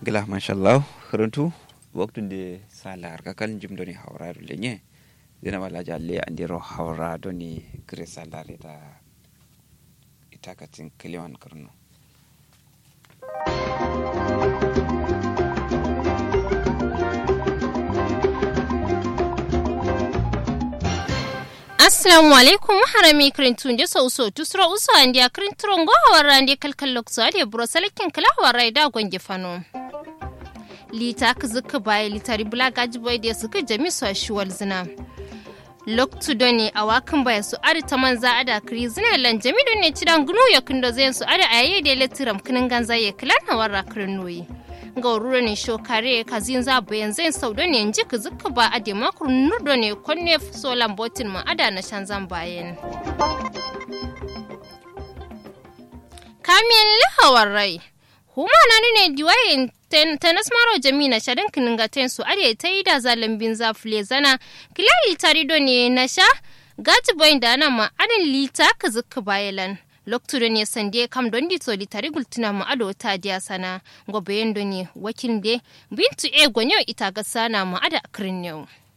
gila mashallah runtu waktu de salar kakal jum doni hawra lenye dina wala jalle andiro hawra doni gre salar ita ita katin kiliwan karno assalamu alaikum harami krintun de so so tusro uso andi akrintron go hawara andi kalkal lokso adi buro salakin kala hawara da gonge fano lita kzuka baye litari bula gaji boy de suka jami so shiwal zina loktu doni a wakan baya su ari ta manza ada kri zina lan jami doni cidan gnu ya kindo zen su ada aye de letiram kinin ganza ye klan hawara krinuyi ga rura ne shokare ka zinza bayan zai sau da ne ji ka zuka ba a de makur nurdo ne konne solan botin ma ada na shan zan bayan kamiyan lahawar rai huma na ne diwayen tenas maro jami na shadan kinin ga su are ta yi da zalambin zafule zana kilali tarido ne na sha gaji bayan da ana ma adin lita ka zuka bayalan loktudo ne sande kam don di toli tari gultuna mu ado ta diya sana gobe yendo ne wakil de bintu e gonyo ita ga sana mu ada akrin yau